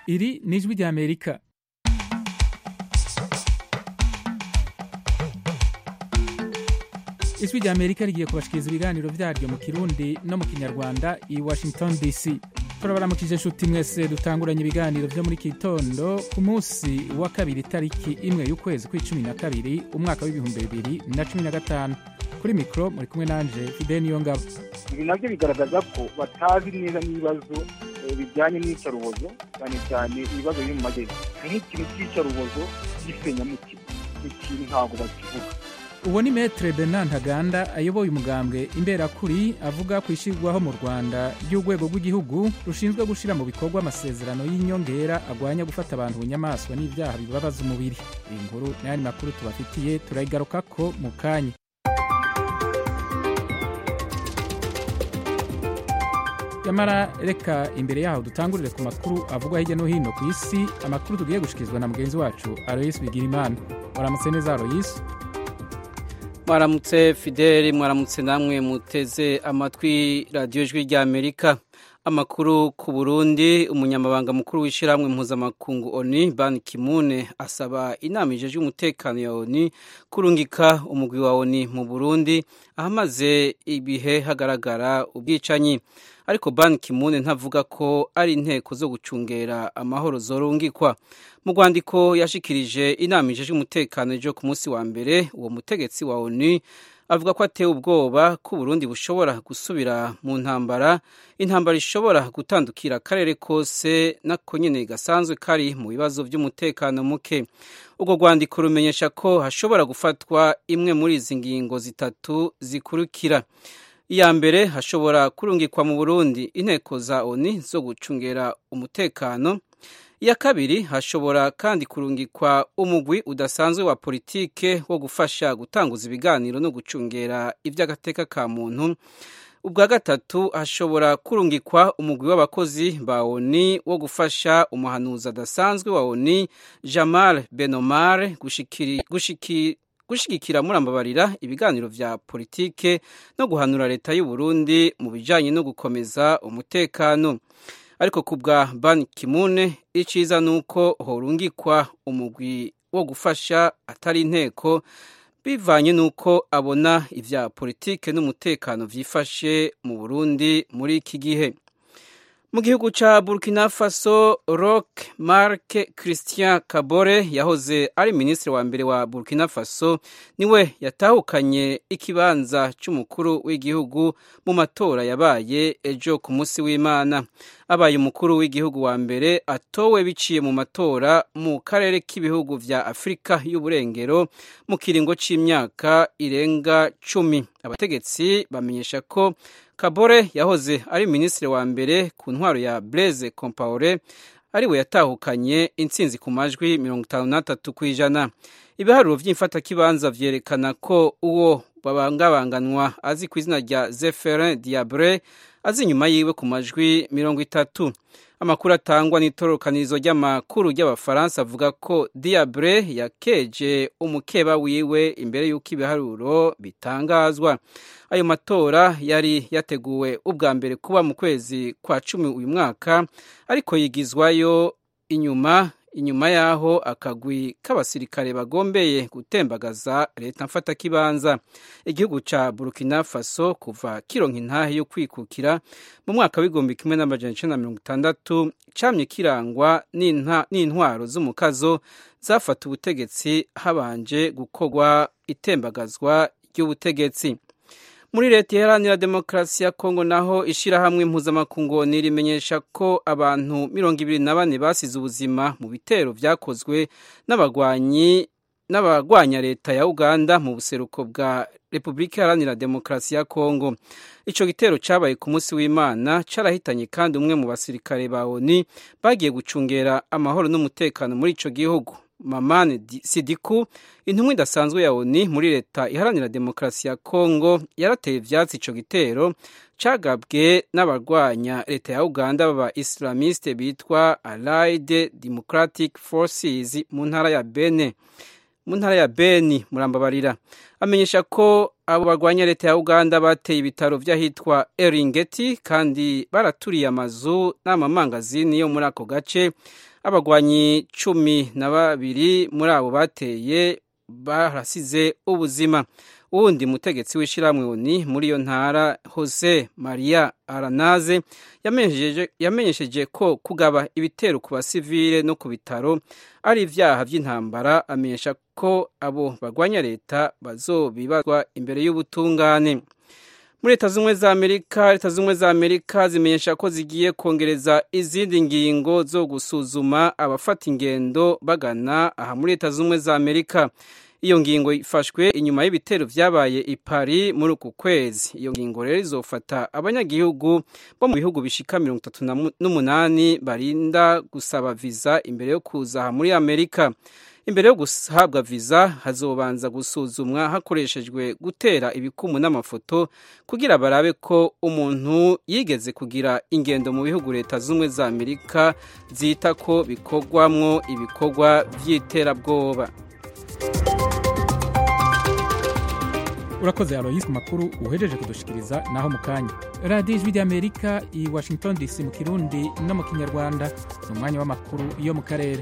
iri ni ijwi ry'amerika ijwi ry'amerika rigiye kubashikiriza ibiganiro vyaryo mu kirundi no mu kinyarwanda i washington dc turabaramukije inshuti mwese dutanguranye ibiganiro vyo muri kitondo ku munsi wa kabiri tariki imwe y'ukwezi kw'icumi na kabiri umwaka w'ibihumbi bibiri na cumi na gatanu kuri mikoro muri kumwe nanje fide niyo ngabo ibi nabyo bigaragaza ko batazi neza n'ibibazo eh, bijyanye n'iyicarubozo cyane cyane ibibazo biri mu majyepfo nk'ikintu cy'iyicarubozo gisenyamutima ikintu ntabwo bakivuga uwo ni metre bernard ntaganda ayoboye umugambwe imberakuri avuga ku ishyirwaho mu rwanda ry'urwego rw'igihugu rushinzwe gushyira mu bikorwa amasezerano y'inyongera agwanya gufata abantu bunyamaswa n'ibyaha bibabaza umubiri iyi nkuru n'ayandi makuru tubafitiye turayigarukako mu kanya nyamara reka imbere yaho dutangurire ku makuru avugwa hirya no hino ku isi amakuru tugiye gushikirizwa na mugenzi wacu aloyisi bigirimana waramutse neza aloyisi mwaramutse fideli mwaramutse namwe muteze amatwi radiyo ijwi ry'amerika amakuru ku burundi umunyamabanga mukuru w'ishyirahamwe mpuzamakungu oni ban kimune asaba inama ijejwe umutekano ya oni kurungika umugwi wa oni mu burundi ahamaze ibihe hagaragara ubwicanyi ariko ban kimune ntavuga ko ari inteko zo gucungera amahoro zorungikwa mu rwandiko yashikirije inama ijejwe umutekano ejo ku munsi wa mbere uwo mutegetsi wa onu avuga ko atewe ubwoba ko uburundi bushobora gusubira mu ntambara intambara ishobora gutandukira akarere kose nako nyine gasanzwe kari mu bibazo by'umutekano muke urwo rwandiko rumenyesha ko hashobora gufatwa imwe muri izi ngingo zitatu zikurikira iya mbere hashobora kurungikwa mu burundi inteko za oni zo gucungera umutekano iya kabiri hashobora kandi kurungikwa umugwi udasanzwe wa politike wo gufasha gutanguza ibiganiro no gucungera iby'agateka ka muntu ubwa gatatu hashobora kurungikwa umugwi w'abakozi ba oni wo gufasha umuhanuzi adasanzwe wa oni jamal benomar gushikiri, gushikiri gushigikira murambabarira ibiganiro vya politike no guhanura leta y'u Burundi mu bijanye no gukomeza umutekano ariko ku bwa ban kimune iciza nuko horungikwa umugwi wo gufasha atari inteko bivanye nuko abona ivya politike n'umutekano vyifashe mu Burundi muri iki gihe mu gihugu ca burkina faso rock mark christian kabore yahoze ari minisitiri wa mbere wa burkina faso niwe yatahukanye ikibanza c'umukuru w'igihugu mu matora yabaye ejo ku munsi w'imana abaye umukuru w'igihugu wa mbere atowe biciye mu matora mu karere k'ibihugu vya afurika y'uburengero mu kiringo c'imyaka irenga cumi abategetsi bamenyesha ko kabore yahoze ari minisitiri wa mbere ku ntwaro ya blaise compaore ariwe yatahukanye intsinzi ku majwi mirongo itanu n'atatu ku ijana ibiharuro vy'imfatakibanza vyerekana ko uwo babangabanganwa azi ku izina rya zeferin diabre azi inyuma yiwe ku majwi mirongo itatu amakuru atangwa n'itorokanirizo ry'amakuru ry'abafaransa avuga ko diabre yakeje umukeba wiwe imbere y'uko ibiharuro bitangazwa ayo matora yari yateguwe ubwa mbere kuba mu kwezi kwa cumi uyu mwaka ariko yigizwayo inyuma inyuma y'aho akagwi k'abasirikare bagombeye gutembagaza leta mfatakibanza igihugu ca burkina faso kuva kironka intahe yo kwikukira mu mwaka w'igihumbi kimwe n'amajana icenda na mirongo itandatu camye kirangwa n'intwaro z'umukazo zafata ubutegetsi habanje gukorwa itembagazwa ry'ubutegetsi muri leta iharanira demokarasi ya kongo naho ishyirahamwe mpuzamakungu rimenyesha ko abantu mirongo ibiri na bane basize ubuzima mu bitero vyakozwe n'abagwanyi n'abagwanya leta ya uganda mu buseruko bwa repubulika iharanira demokarasi ya kongo ico gitero cabaye ku munsi w'imana carahitanye kandi umwe mu basirikare ba oni bagiye gucungera amahoro n'umutekano muri ico gihugu mamane sidiku intumwa idasanzwe ya oni muri leta iharanira demokarasi ya kongo yarateye ivyatsi ico gitero cagabwe n'abarwanya leta ya uganda baba islamiste bitwa allied democratic forces mu ntara ya bene mu ntara ya beni murambabarira amenyesha ko abo barwanya leta ya uganda bateye ibitaro by'ahitwa eringeti kandi baraturiye amazu n'amamangazini yo muri ako gace abagwanyi cumi na babiri muri abo bateye barasize ubuzima uwundi mutegetsi w'ishyirahamwe oni muri iyo ntara jose maria aranaze yamenyesheje ko kugaba ibitero ku basivile no ku bitaro ari ibyaha by'intambara amenyesha ko abo barwanya leta bazobibazwa imbere y'ubutungane muri leta z'ubumwe za amerika leta z'ubumwe za amerika zimenyesha ko zigiye kongereza izindi ngingo zo gusuzuma abafata ingendo bagana aha muri leta z'ubumwe za amerika iyo ngingo ifashwe inyuma y'ibitero byabaye i Paris muri uku kwezi iyo ngingo rero izofata abanyagihugu bo mu bihugu bishika mirongo itatu n'umunani barinda gusaba viza imbere yo kuza aha muri amerika imbere yo guhabwa viza hazobanza gusuzumwa hakoreshejwe gutera ibikumu n'amafoto kugira barabe ko umuntu yigeze kugira ingendo mu bihugu leta z'ubumwe za amerika zita ko bikorwamwo ibikorwa by'iterabwoba urakoze aloyisi ku makuru uhejeje kudushikiriza naho mu kanya radiyo ijwi ry'amerika i washington dc mu kirundi no mu kinyarwanda ni umwanya w'amakuru yo mu karere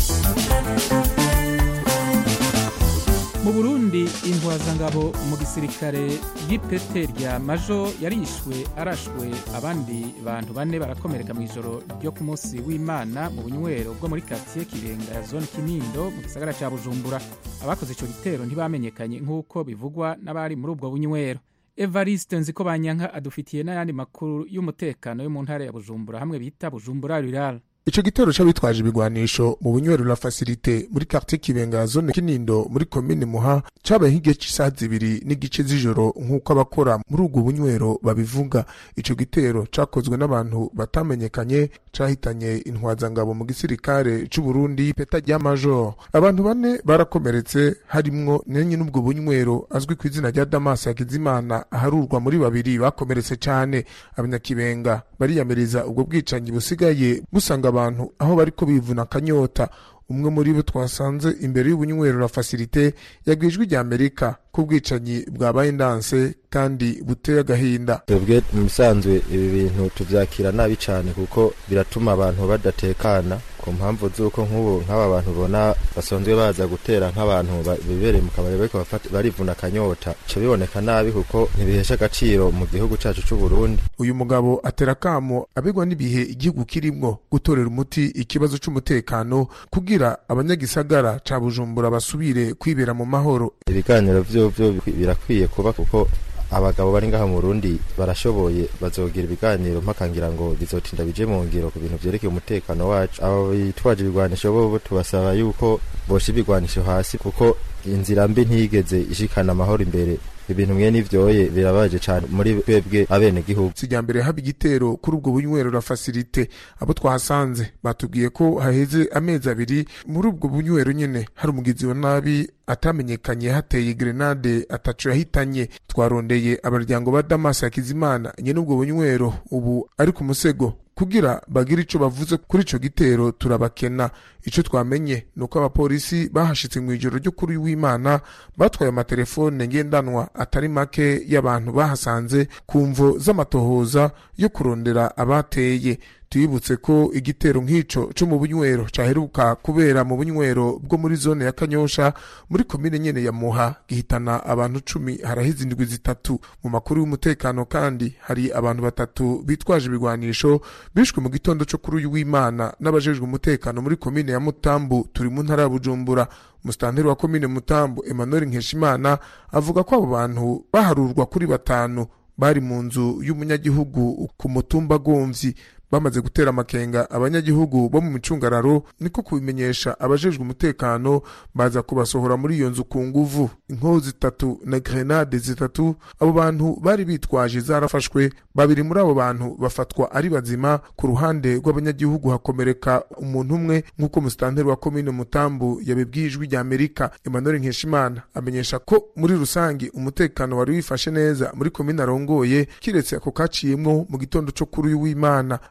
mu burundi intwazangabo mu gisirikare y'ipete rya majo yarishwe arashwe abandi bantu bane barakomereka mu ijoro ryo ku munsi w'imana mu bunywero bwo muri karitsiye kirenga ya zone kinindo mu gisagara cya bujumbura abakoze icyo gitero ntibamenyekanye nk'uko bivugwa n'abari muri ubwo bunywero evariste nziko banyanka adufitiye n'ayandi makuru y'umutekano yo mu ntara ya bujumbura hamwe bita bujumbura rural ico gitero c'abitwaje ibigwanisho mu bunywero la facilite muri quartier kibenga zone kinindo muri komine muha cabaye nk'igihe c'isaha zibiri n'igice z'ijoro nk'uko abakora muri ubwo bunywero babivuga ico gitero cakozwe n'abantu batamenyekanye cahitanye intwazangabo mu gisirikare c'uburundi peta rya major abantu bane barakomeretse harimwo nenye n'ubwo bunywero azwi ku izina rya damas hakizimana aharurwa muri babiri bakomeretse cane abanyakibenga bariyamiriza ubwo bwicanyi busigaye busanga abantu aho bariko bivuna akanyota umwe muri bo twasanze imbere y'ubunywero la facilite yagwijwe rya amerika ko ubwicanyi bwabaye ndanse kandi buteye agahinda twebwe mu bisanzwe ibi bintu tuvyakira nabi cane kuko biratuma abantu badatekana ku mpamvu z'uko nk'ubu nk'aba bantu ubona basanzwe baza gutera nk'abantu bibereye mu kabari bariko barivuna akanyota ca biboneka nabi kuko ntibihesha agaciro mu gihugu cacu c'uburundi uyu mugabo atera kamo abegwa n'ibihe igihugu kirimwo gutorera umuti ikibazo c'umutekano kugira abanyagisagara ca bujumbura basubire kwibera mu mahoro ibiganiro vyovyo birakwiye kuba kuko abagabo bari ngaha mu Burundi barashoboye bazogira ibiganiro mpaka ngira ngo bizotinda bije mu ngiro ku bintu vyerekeye umutekano wacu abo bitwaje ibigwanisho bo tubasaba yuko bosha ibigwanisho hasi kuko inzira mbi ntigeze ishikana amahoro imbere ibintu mwe n'ivyoye birabaje cane muri twebwe abene gihugu sijya mbere haba igitero kuri ubwo bunywero la facilite abo twahasanze batubwiye ko haheze amezi abiri muri ubwo bunywero nyene hari umugizi wa nabi atamenyekanye hateye grenade atacu yahitanye twarondeye abaryango ba Damas Hakizimana nyene ubwo bunywero ubu ari ku musego kugira bagire ico bavuze kuri ico gitero turabakena ico twamenye nuko abapolisi bahashitse mu ijoro ryo kuri w'Imana batwaye amatelefone ngendanwa atari make y'abantu bahasanze ku mvo z'amatohoza yo kurondera abateye tuyibutse ko igitero nk'ico co mu bunywero caheruka kubera mu bunywero bwo muri zone ya Kanyosha muri komine nyene ya Muha gihitana abantu cumi harahize indwi zitatu mu makuru y'umutekano kandi hari abantu batatu bitwaje ibigwanisho bishwe mu gitondo co kuri uyu w'Imana n'abajejwe umutekano muri komine ya Mutambu turi mu ntara ya Bujumbura mustanteri wa komine Mutambu Emmanuel Nkeshimana avuga ko abo bantu baharurwa kuri batanu bari mu nzu y'umunyagihugu ku mutumba Gomvyi bamaze gutera amakenga abanyagihugu bo mu micungararo niko kubimenyesha abajejwe umutekano baza kubasohora muri iyo nzu ku nguvu inkoho zitatu na grenade zitatu abo bantu bari bitwaje zarafashwe babiri muri abo bantu bafatwa ari bazima ku ruhande rw'abanyagihugu hakomereka umuntu umwe nk'uko musitanteri wa komine mutambu yabibwiye ijwi rya amerika emmanuel nkeshimana amenyesha ko muri rusange umutekano wari wifashe neza muri komine arongoye kiretse ako kaciyemwo mu gitondo co kuri uyu w'imana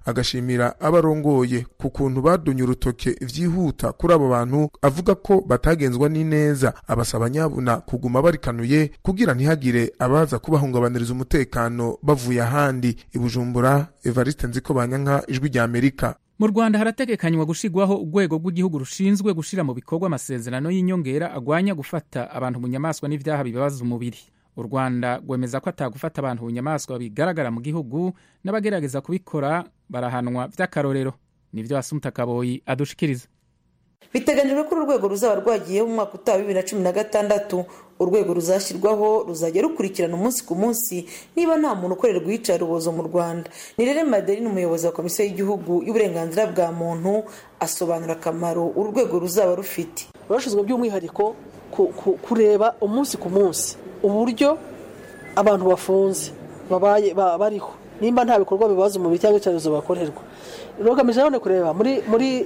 agashimira abarongoye ku kuntu badunye urutoke vyihuta kuri abo bantu avuga ko batagenzwa n'ineza abasaba nyabuna kuguma barikanuye kugira ntihagire abaza kubahungabaniriza umutekano bavuye ahandi ibujumbura evariste nziko banyanka ijwi rya amerika mu rwanda harategekanywa gushigwaho urwego rw'igihugu rushinzwe gushira mu bikorwa amasezerano y'inyongera agwanya gufata abantu mu nyamaswa n'ivyaha bibabaza umubiri u rwanda rwemeza ko atagufata abantu mu nyamaswa bigaragara mu gihugu n'abagerageza kubikora barahanwa vy'akarorero nivyo asumta kaboyi adushikiriza biteganyijwe ko uru rwego ruzaba rwagiyeho mu mwaka utaha bibiri na cumi na gatandatu urwego ruzashyirwaho ruzajya rukurikirana umunsi ku munsi niba nta muntu ukorerwa iyicarubozo mu rwanda ni rero madeline umuyobozi wa komisiyo y'igihugu y'uburenganzira bwa muntu asobanura akamaro uru rwego ruzaba rufite rurashinzwe by'umwihariko kureba umunsi ku munsi uburyo abantu bafunze babaye bariho nimba nta bikorwa bibaza umubiri cyangwa icyorezo bakorerwa rugamije none kureba muri muri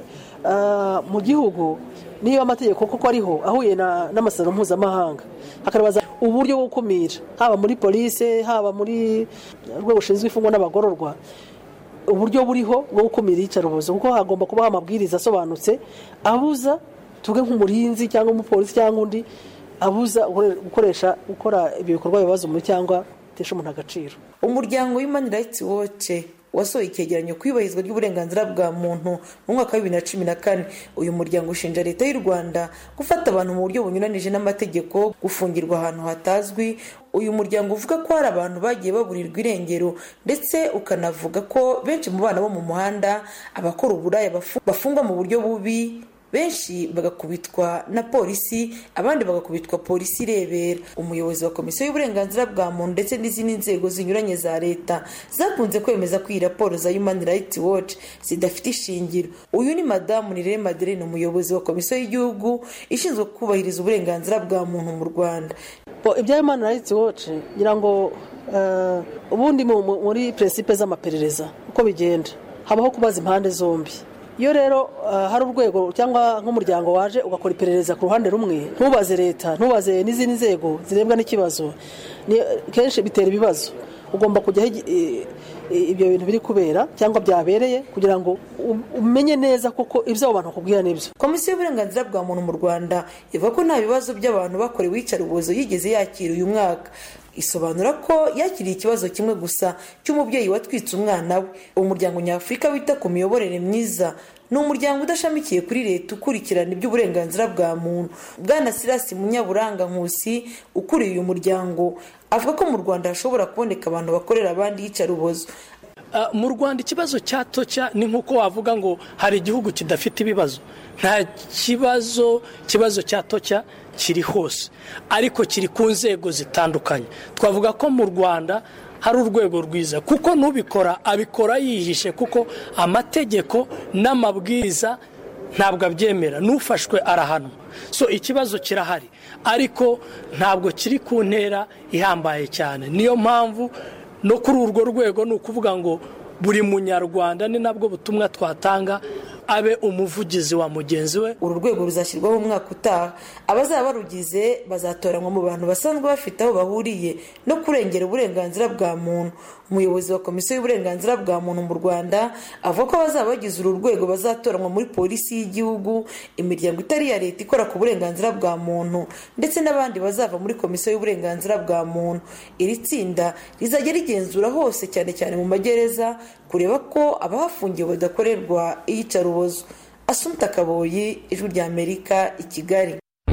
mu gihugu niba amategeko koko ariho ahuye n'amasezerano mpuzamahanga hakabaza uburyo bwo gukumira haba muri polisi haba muri rwego rushinzwe imfungwa n'abagororwa uburyo buriho bwo gukumira iyicarubozo kuko hagomba kubaho amabwiriza asobanutse abuza tuvuge nk'umurinzi cyangwa umupolisi cyangwa undi abuza gukoresha gukora ibyo bikorwa bibaza umubiri cyangwa bitesha umuntu agaciro umuryango human rights watch wasohoye icyegeranyo ku iyubahirizwa ry'uburenganzira bwa muntu mu mwaka wa bibiri na cumi na kane uyu muryango ushinja leta y'u rwanda gufata abantu mu buryo bunyuranije n'amategeko gufungirwa ahantu hatazwi uyu muryango uvuga ko hari abantu bagiye baburirwa irengero ndetse ukanavuga ko benshi mu bana bo mu muhanda abakora uburaya bafungwa mu buryo bubi benshi bagakubitwa na polisi abandi bagakubitwa polisi irebera umuyobozi wa komisiyo y'uburenganzira bwa muntu ndetse n'izindi nzego zinyuranye za leta zakunze kwemeza ko iyi raporo za human rights watch zidafite ishingiro uyu ni madamu nirere madeline umuyobozi wa komisiyo y'igihugu ishinzwe kubahiriza uburenganzira bwa muntu mu rwanda ibya human rights watch ngira ngo ubundi muri peresipe z'amaperereza uko bigenda habaho kubaza impande zombi iyo rero hari urwego cyangwa nk'umuryango waje ugakora iperereza ku ruhande rumwe ntubaze leta ntubaze n'izindi nzego zirebwa n'ikibazo kenshi bitera ibibazo ugomba kujyaho ibyo bintu biri kubera cyangwa byabereye kugira ngo umenye neza koko ibyo abo bantu bakubwira n'ibyo komisiyo y'uburenganzira bwa muntu mu rwanda ivuga ko nta bibazo by'abantu bakorewe iyicarubozo yigeze yakira uyu mwaka isobanura ko yakiriye ikibazo kimwe gusa cy'umubyeyi watwitse umwana we umuryango nyafurika wita ku miyoborere myiza ni umuryango udashamikiye kuri leta ukurikirana iby'uburenganzira bwa muntu bwana sirasi munyaburanga nkusi ukuriye uyu muryango avuga ko mu rwanda hashobora kuboneka abantu bakorera abandi iyicarubozo mu rwanda ikibazo cya toca ni nk'uko wavuga ngo hari igihugu kidafite ibibazo nta kibazo ikibazo cya toca kiri hose ariko kiri ku nzego zitandukanye twavuga ko mu rwanda hari urwego rwiza kuko n'ubikora abikora yihishe kuko amategeko n'amabwiriza ntabwo abyemera n'ufashwe arahanwa so ikibazo kirahari ariko ntabwo kiri ku ntera ihambaye cyane niyo mpamvu no kuri urwo rwego ni ukuvuga ngo buri munyarwanda ni nabwo butumwa twatanga abe umuvugizi wa mugenzi we uru rwego ruzashyirwaho umwaka utaha abazaba barugize bazatoranywa mu bantu basanzwe bafite aho bahuriye no kurengera uburenganzira bwa muntu umuyobozi wa komisiyo y'uburenganzira bwa muntu mu rwanda avuga ko abazaba bagize uru rwego bazatoranywa muri polisi y'igihugu imiryango itari iya leta ikora ku burenganzira bwa muntu ndetse n'abandi bazava muri komisiyo y'uburenganzira bwa muntu iri tsinda rizajya rigenzura hose cyane cyane mu magereza kureba ko abahafungiwe badakorerwa iyicarubozo asumta kaboyi ijwi rya amerika i kigali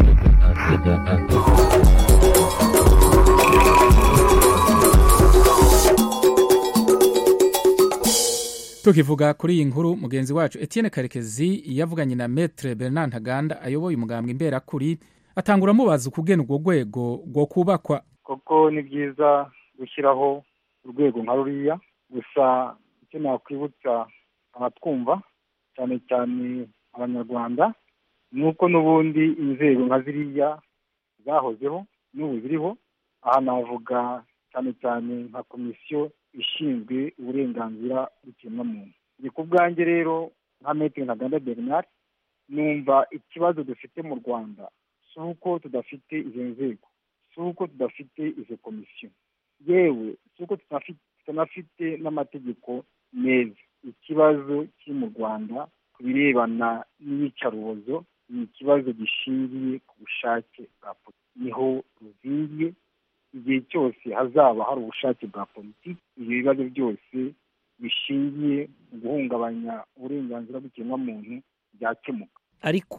tukivuga kuri iyi nkuru mugenzi wacu etienne karekezi yavuganye na metre bernard ntaganda ayoboye umugambwe imberakuri atangura amubaza ukugena urwo rwego rwo kubakwa koko ni byiza gushyiraho urwego nka ruriya gusa icyo nakwibutsa abatwumva cyane cyane abanyarwanda ni uko n'ubundi inzego nka ziriya zahozeho n'ubu ziriho aha navuga cyane cyane nka komisiyo ishinzwe uburenganzira bw'ikiremwamuntu ni ku bwanjye rero nka metero ntaganda bernard numva ikibazo dufite mu rwanda si uko tudafite izo nzego si uko tudafite izo komisiyo yewe si uko tutanafite n'amategeko meza ikibazo kiri mu rwanda ku birebana n'iyicarubozo ni ikibazo gishingiye ku bushake bwa politiki niho ruzingiye igihe cyose hazaba hari ubushake bwa politiki ibyo bibazo byose bishingiye mu guhungabanya uburenganzira bw'ikiremwamuntu byakemuka ariko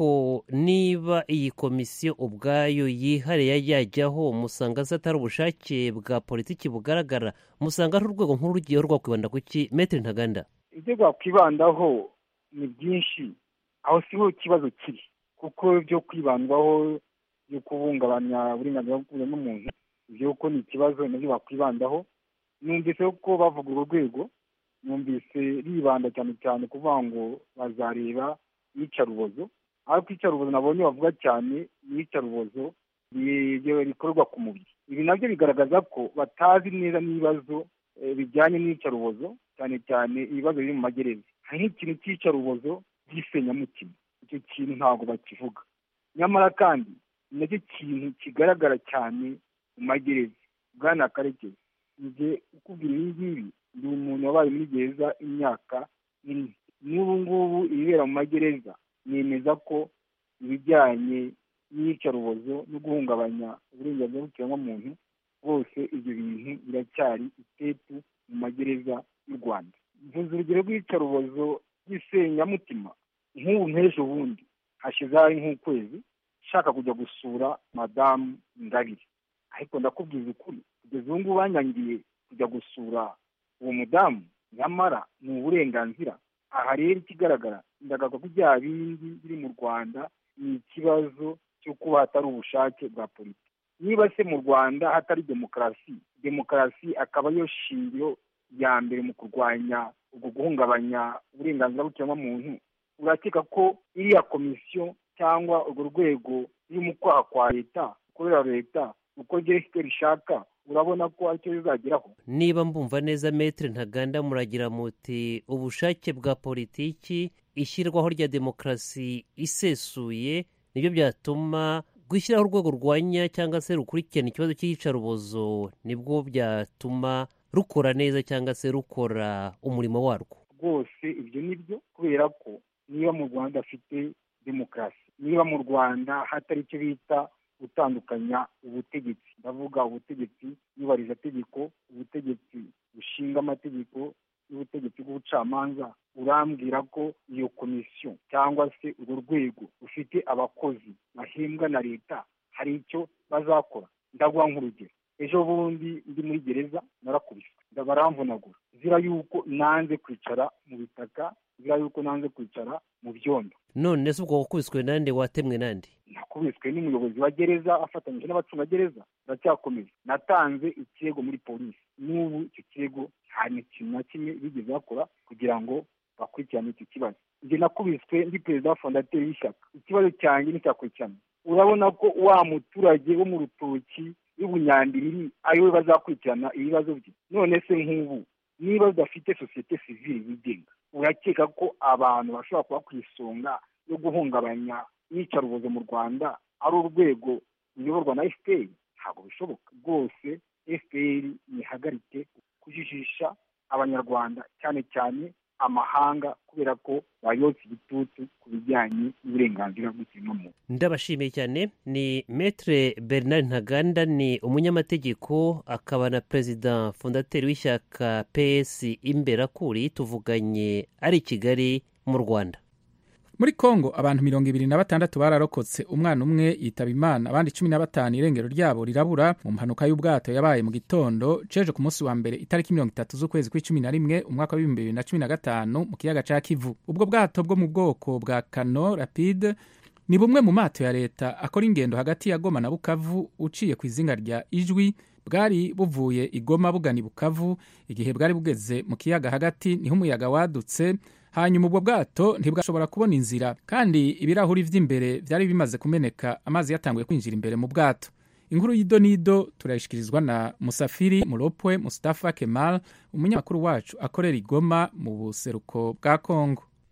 niba iyi komisiyo ubwayo yihariye yajyaho musanga atari ubushake bwa politiki bugaragara musanga ari urwego nkuru rugiyeho rwakwibanda ku ki metero ntaganda ibyo rwakwibandaho ni byinshi aho siho ikibazo kiri kuko byo kwibandwaho byo kubungabanya uburenganzira bw'umuntu ibyo ko ni ikibazo nabyo bakwibandaho numvise ko bavuga urwo rwego numvise ribanda cyane cyane kuvuga ngo bazareba iyicarubozo ariko iyicarubozo nabonye bavuga cyane ni iyicarubozo rikorerwa ku mubiri ibi nabyo bigaragaza ko batazi neza n'ibibazo bijyanye n'iyicarubozo cyane cyane ibibazo biri mu magereza hari nk'ikintu cy'iyicarubozo by'isenyamutima icyo kintu ntabwo bakivuga nyamara kandi ni nacyo kintu kigaragara cyane mu magereza bwana karekezi njye ukubwira ibi ngibi ndi umuntu wabaye muri gereza imyaka ine n'ubu ngubu ibibera mu magereza nemeza ko ibijyanye n'iyicarubozo no guhungabanya uburenganzira bw'ikiremwamuntu bwose ibyo bintu biracyari itetu mu magereza y'u rwanda mvuze urugero rw'iyicarubozo ry'isenyamutima nk'ubu nk'ejo bundi hashize hari nk'ukwezi nshaka kujya gusura madamu ngabire ariko ndakubwiza ukuri kugeza ubu ngubu banyangiye kujya gusura uwo mudamu nyamara ni uburenganzira aha rero ikigaragara ndagaga ko bya bindi biri mu rwanda ni ikibazo cyo kuba hatari ubushake bwa politiki niba se mu rwanda hatari demokarasi demokarasi akaba ariyo shingiro ya mbere mu kurwanya ubwo guhungabanya uburenganzira bw'ikiremwamuntu urakeka ko iriya komisiyo cyangwa urwo rwego ruri mu kwaha kwa leta ukorera leta uko gerefite rishaka urabona ko aricyo bizageraho niba mbumva neza metero ntaganda muragira muti ubushake bwa politiki ishyirwaho rya demokarasi isesuye nibyo byatuma gushyiraho urwego rwanya cyangwa se rukurikirana ikibazo cy'iyicarubozo nibwo byatuma rukora neza cyangwa se rukora umurimo warwo rwose ibyo ni byo kubera ko niba mu rwanda afite demokarasi niba mu rwanda hatari icyo bita gutandukanya ubutegetsi ndavuga ubutegetsi tegeko ubutegetsi bushinga amategeko n'ubutegetsi bw'ubucamanza urambwira ko iyo komisiyo cyangwa se urwo rwego rufite abakozi bahembwa na leta hari icyo bazakora ndaguha nk'urugero ejo bundi ndi muri gereza narakubiswe baramvunagura zira yuko nanze kwicara mu bitaka zira yuko nanze kwicara mu byondo none se ubwo wakubiswe nande watemwe nande nakubiswe n'umuyobozi wa gereza afatanyije n'abacungagereza baracyakomeza natanze ikirego muri polisi n'ubu icyo kirego nta kintu na kimwe bigeze bakora kugira ngo bakurikirane icyo kibazo njye nakubiswe ndi perezida wa fondateri y'ishyaka ikibazo cyanjye nticyakurikirana urabona ko wa muturage wo mu rutoki y'ubunyambiriri ari we bazakurikirana ibibazo bye none se nk'ubu niba udafite sosiyete sivile yigenga urakeka ko abantu bashobora kuba ku isonga yo guhungabanya iyicarubozo mu rwanda ari urwego ruyoborwa na fpr ntabwo bishoboka rwose fpr ntihagarike kujijisha abanyarwanda cyane cyane amahanga kubera ko bayotse igitutu ku bijyanye n'uburenganzira bw'ikiremwamuntu ndabashimiye cyane ni metre bernard ntaganda ni umunyamategeko akaba na perezida fondateri w'ishyaka ps imberakuri tuvuganye ari i kigali mu rwanda muri kongo abantu mirongo ibiri na batandatu bararokotse umwana umwe yitaba imana abandi cumi na batanu irengero ryabo rirabura mu mpanuka y'ubwato yabaye mu gitondo ceje ku munsi wa mbere itariki mirongo itatu z'ukwezi kw'icumi na rimwe umwaka w'ibihumbi bibiri na cumi na gatanu mu kiyaga ca kivu ubwo bwato bwo mu bwoko bwa kano rapide ni bumwe mu mato ya leta akora ingendo hagati ya goma na bukavu uciye ku izinga rya ijwi bwari buvuye igoma bugana i bukavu igihe bwari bugeze mu kiyaga hagati niho umuyaga wadutse hanyuma ubwo bwato ntibwashobora kubona inzira kandi ibirahuri vy'imbere vyari bimaze kumeneka amazi yatanguye kwinjira imbere mu bwato inkuru y'idonido turayishikirizwa na musafiri muropwe mustafa kemal umunyamakuru wacu akorera igoma mu buseruko bwa kongo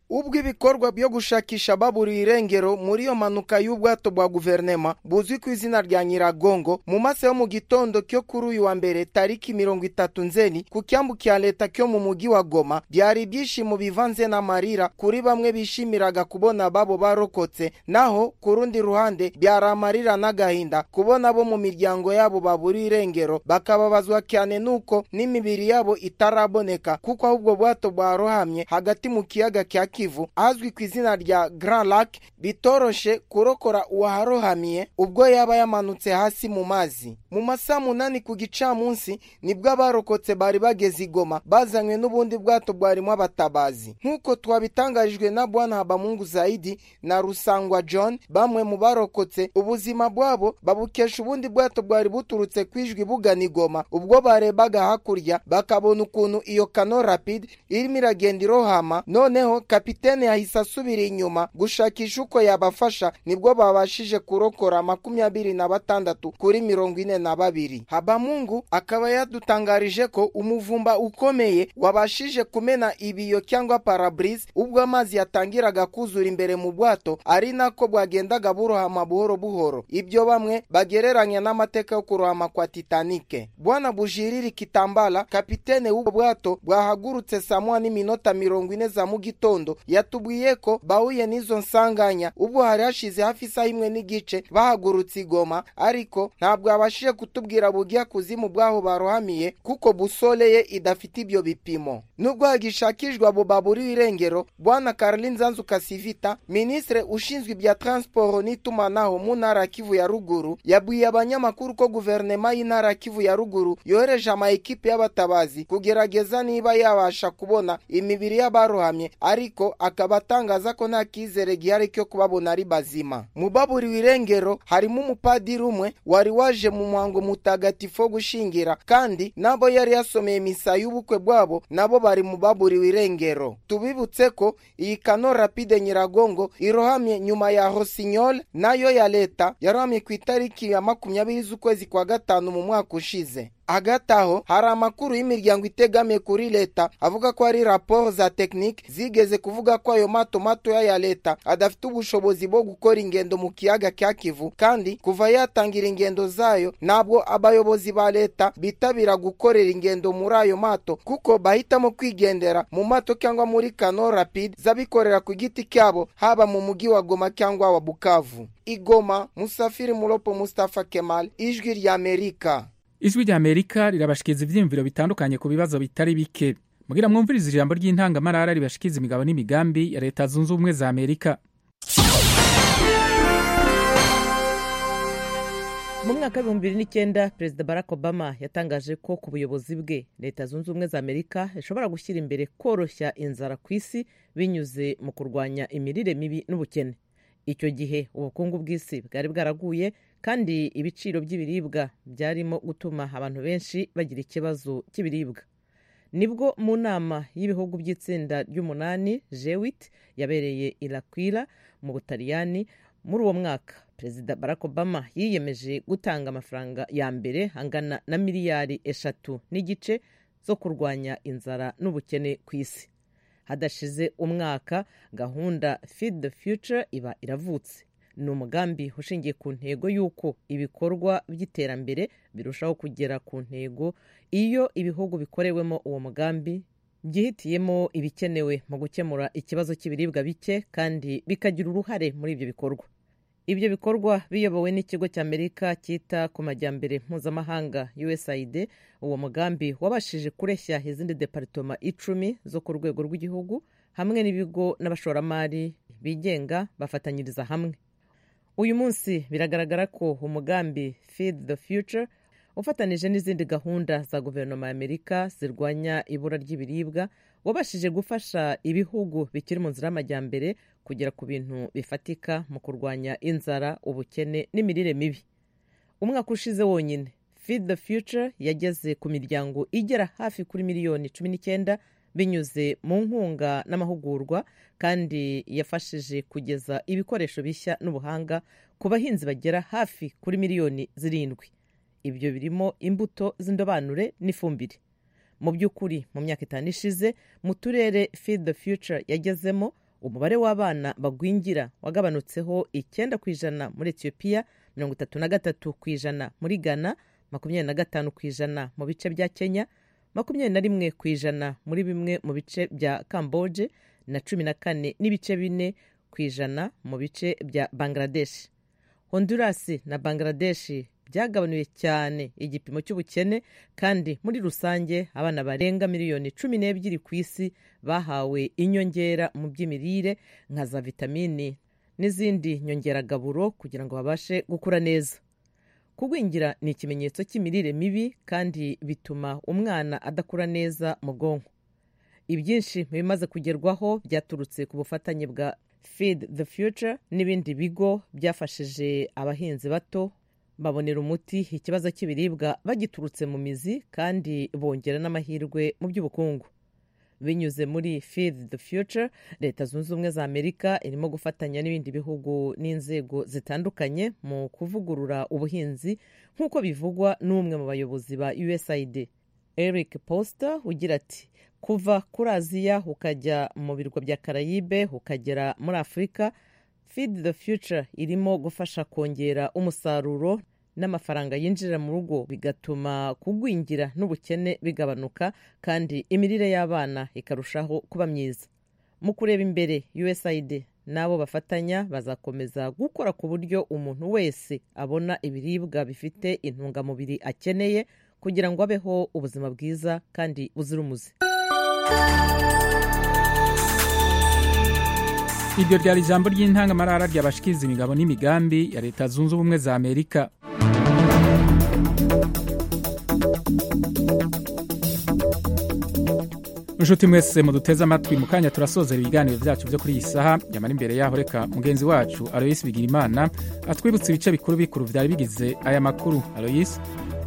ubwo ibikorwa byo gushakisha baburiye irengero muri iyo mpanuka y'ubwato bwa guverinema buzwi ku izina rya nyiragongo mu masaha yo mu gitondo cyo kuri uyu wa mbere tariki mirongo itatu nzeni ku cyambu cya leta cyo mu mujyi wa goma byari ibyishimo bivanze n'amarira kuri bamwe bishimiraga kubona babo barokotse naho ku rundi ruhande byari amarira n'agahinda kubona bo mu miryango yabo baburiye irengero bakababazwa cyane nuko n'imibiri yabo itaraboneka kuko ahubwo bwato bwarohamye hagati mu kiyaga cya kivu ahazwi ku izina rya grand lac bitoroshe kurokora uwaharohamiye ubwo yaba yamanutse hasi mu mazi mu masaha munani ku gicamunsi nibwo abarokotse bari bageze igoma bazanywe n'ubundi bwato bwarimo abatabazi nk'uko twabitangarijwe na bwana habamungu zaidi na rusangwa john bamwe mu barokotse ubuzima bwabo babukesha ubundi bwato bwari buturutse ku ijwi bugana igoma ubwo barebaga hakurya bakabona ukuntu iyo kano rapide irimo iragenda irohama noneho kapitene yahise asubira inyuma gushakisha uko yabafasha nibwo babashije kurokora makumyabiri na batandatu kuri mirongo ine na babiri habamungu akaba yadutangarije ko umuvumba ukomeye wabashije kumena ibiyo cyangwa parabrise ubwo amazi yatangiraga kuzura imbere mu bwato ari nako bwagendaga burohama buhoro buhoro ibyo bamwe bagereranya n'amateka yo kurohama kwa titanike bwana bujiriri kitambala kapitene w'ubwo bwato bwahagurutse saa moya n'iminota mirongo ine za mu gitondo yatubwiye ko bahuye n'izo nsanganya ubwo hari hashize hafi isaha imwe n'igice bahagurutse igoma ariko ntabwo yabashije kutubwira bujya kuzimu bwaho barohamiye kuko busole ye idafite ibyo bipimo nubwo hagishakishwa abo baburiwe irengero bwana karolin nzanzu kasivita minisitiri ushinzwe ibya transporo n'itumanaho mu ntara ya kivu ya ruguru yabwiye abanyamakuru ko guverinoma y'intara ya kivu ya ruguru yohereje amayikipe y'abatabazi kugerageza niba yabasha kubona imibiri y'abarohamye ariko akaba atangaza ko nta kizere gihari cyo kubabona ari bazima mu baburiwe irengero harimo umupadiri umwe wari waje mu muhango mutagatifu wo gushingira kandi nabo yari yasomeye misa y'ubukwe bwabo nabo bari mu baburiwe irengero tubibutse ko iyi kano rapide nyiragongo irohamye nyuma ya hosinyol nayo ya leta yarohamye ku itariki ya makumyabiri z'ukwezi kwa gatanu mu mwaka ushize hagati aho hari amakuru y'imiryango itegamiye kuri leta avuga ko hari raporo za tekinike zigeze kuvuga ko ayo mato matoya ya leta adafite ubushobozi bwo gukora ingendo mu kiyaga cya kivu kandi kuva yatangira ingendo zayo ntabwo abayobozi ba leta bitabira gukorera ingendo muri ayo mato kuko bahitamo kwigendera mu mato cyangwa muri kano rapide z'abikorera ku giti cyabo haba mu mujyi wa goma cyangwa wa bukavu igoma musafiri muropo mustafa kemal ijwi ry'amerika ijwi rya amerika rirabashikiriza ibyiyumviro bitandukanye ku bibazo bitari bike mugira mwumvirize ijambo ry'intangamarara ribashikiriza imigabo n'imigambi ya leta zunze ubumwe za amerika mu mwaka w'ibihumbi bibiri n'icyenda perezida barack obama yatangaje ko ku buyobozi bwe leta zunze ubumwe za amerika ishobora gushyira imbere koroshya inzara ku isi binyuze mu kurwanya imirire mibi n'ubukene icyo gihe ubukungu bw'isi bwari bwaraguye kandi ibiciro by'ibiribwa byarimo gutuma abantu benshi bagira ikibazo cy'ibiribwa nibwo mu nama y'ibihugu by'itsinda ry'umunani jewit yabereye irakwira mu butaliyani muri uwo mwaka perezida barack obama yiyemeje gutanga amafaranga ya mbere angana na miliyari eshatu n'igice zo kurwanya inzara n'ubukene ku isi hadashize umwaka gahunda feed the future iba iravutse ni umugambi ushingiye ku ntego y'uko ibikorwa by'iterambere birushaho kugera ku ntego iyo ibihugu bikorewemo uwo mugambi byihitiyemo ibikenewe mu gukemura ikibazo cy'ibiribwa bike kandi bikagira uruhare muri ibyo bikorwa ibyo bikorwa biyobowe n'ikigo cy'amerika cyita ku majyambere mpuzamahanga usaid uwo mugambi wabashije kureshya izindi deparitoma icumi zo ku rwego rw'igihugu hamwe n'ibigo n'abashoramari bigenga bafatanyiriza hamwe uyu munsi biragaragara ko umugambi feed the future ufatanije n'izindi gahunda za guverinoma y'amerika zirwanya ibura ry'ibiribwa wabashije gufasha ibihugu bikiri mu nzira y'amajyambere kugera ku bintu bifatika mu kurwanya inzara ubukene n'imirire mibi umwaka ushize wonyine feed the future yageze ku miryango igera hafi kuri miliyoni cumi n'icyenda binyuze mu nkunga n'amahugurwa kandi yafashije kugeza ibikoresho bishya n'ubuhanga ku bahinzi bagera hafi kuri miliyoni zirindwi ibyo birimo imbuto z'indobanure n'ifumbire mu by'ukuri mu myaka itanu ishize mu turere feed the future yagezemo umubare w'abana bagwingira wagabanutseho icyenda ku ijana muri etiyopiya mirongo itatu na gatatu ku ijana muri ghana makumyabiri na gatanu ku ijana mu bice bya kenya makumyabiri na rimwe ku ijana muri bimwe mu bice bya kamboje na cumi na kane n'ibice bine ku ijana mu bice bya bangladesh honduras na bangladesh byagabanuye cyane igipimo cy'ubukene kandi muri rusange abana barenga miliyoni cumi n'ebyiri ku isi bahawe inyongera mu by'imirire nka za vitamini n'izindi nyongeragaburo kugira ngo babashe gukura neza kugwingira ni ikimenyetso cy'imirire mibi kandi bituma umwana adakura neza mu bwonko ibyinshi mu bimaze kugerwaho byaturutse ku bufatanye bwa feed the future n'ibindi bigo byafashije abahinzi bato babonera umuti ikibazo cy'ibiribwa bagiturutse mu mizi kandi bongera n'amahirwe mu by'ubukungu binyuze muri feed the future leta zunze ubumwe za amerika irimo gufatanya n'ibindi bihugu n'inzego zitandukanye mu kuvugurura ubuhinzi nk'uko bivugwa n'umwe mu bayobozi ba usaid eric poster ugira ati kuva kuri aziya ukajya mu birwa bya karayibe ukagera muri afurika feed the future irimo gufasha kongera umusaruro n'amafaranga yinjira mu rugo bigatuma kugwingira n'ubukene bigabanuka kandi imirire y'abana ikarushaho kuba myiza mu kureba imbere usaid n'abo bafatanya bazakomeza gukora ku buryo umuntu wese abona ibiribwa bifite intungamubiri akeneye kugira ngo abeho ubuzima bwiza kandi buzira umuze iryo ryari ijambo ry'intangamarara ryabashikiriza imigabo n'imigambi ya leta zunze ubumwe za amerika inshuti mwese muduteze amatwi mu kanya turasozera ibiganiro byacu byo kuri iyi saha nyamara imbere yaho reka mugenzi wacu aloyisi bigirimana atwibutse ibice bikuru bikuru byari bigize aya makuru aloyisi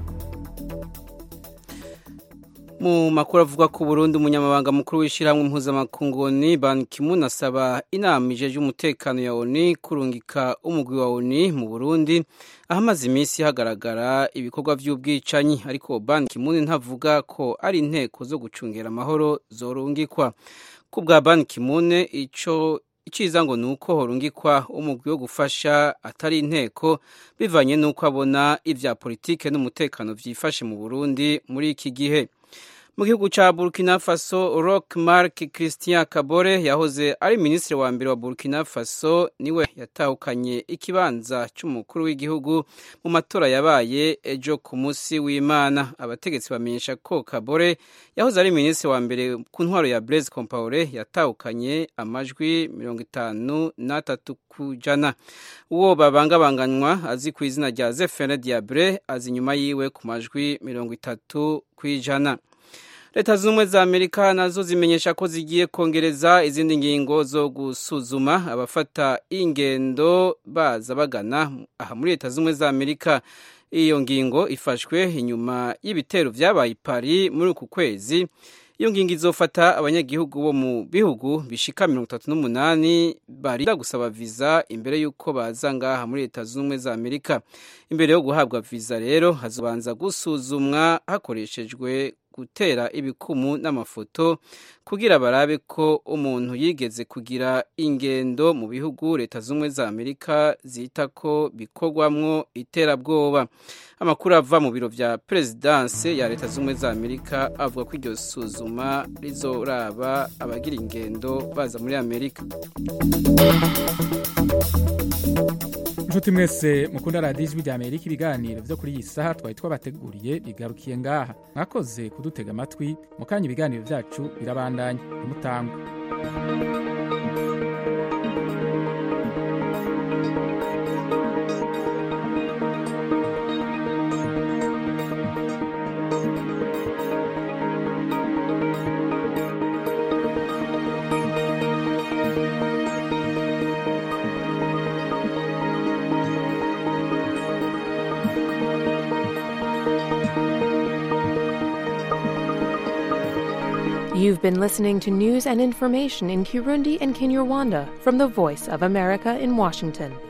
mu makuru avuga ko Burundi umunyamabanga mukuru w'ishyirahamwe mpuzamakungu ONU Ban Ki-moon asaba inama ijeje umutekano ya ONU kurungika umugwi wa ONU mu Burundi ahamaze iminsi hagaragara ibikorwa by'ubwicanyi ariko Ban Ki-moon ntavuga ko ari inteko zo gucungera amahoro zorungikwa ku bwa Ban Ki-moon ico iciza ngo ni uko horungikwa umugwi wo gufasha atari inteko bivanye n'uko abona ibya politike n'umutekano byifashe mu Burundi muri iki gihe mu gihugu cya burkina faso rock mark christian kabore yahoze ari minisitiri wa mbere wa burkina faso niwe yatahukanye ikibanza cy'umukuru w'igihugu mu matora yabaye ejo ku munsi w'imana abategetsi bamenyesha ko kabore yahoze ari minisitiri wa mbere ku ntwaro ya blaise compaore yatahukanye amajwi mirongo itanu n'atatu ku jana uwo babangabanganywa azi ku izina rya zefene diabre azi inyuma yiwe ku majwi mirongo itatu ku ijana leta zunze ubumwe za amerika nazo zimenyesha ko zigiye kongereza izindi ngingo zo gusuzuma abafata ingendo baza bagana aha muri leta zunze ubumwe za amerika iyo ngingo ifashwe inyuma y'ibitero byabaye i Paris muri uku kwezi iyo ngingo izofata abanyagihugu bo mu bihugu bishika mirongo itatu n'umunani barinda gusaba viza imbere y'uko baza ngaha muri leta zunze ubumwe za amerika imbere yo guhabwa viza rero hazobanza gusuzumwa hakoreshejwe gutera ibikumu n'amafoto kugira barabe ko umuntu yigeze kugira ingendo mu bihugu leta z'ubumwe za amerika zita ko bikorwamwo iterabwoba amakuru ava mu biro vya perezidanse ya leta z'ubumwe za amerika avuga ko iryo suzuma rizoraba abagira ingendo baza muri amerika inshuti mwese mukunda radiyo ijwi rya amerika ibiganiro byo kuri iyi saha twari twabateguriye bigarukiye ngaha mwakoze kudutega amatwi mu kanya ibiganiro byacu birabandanya ntimutangwe You've been listening to news and information in Kirundi and Kinyarwanda from the Voice of America in Washington.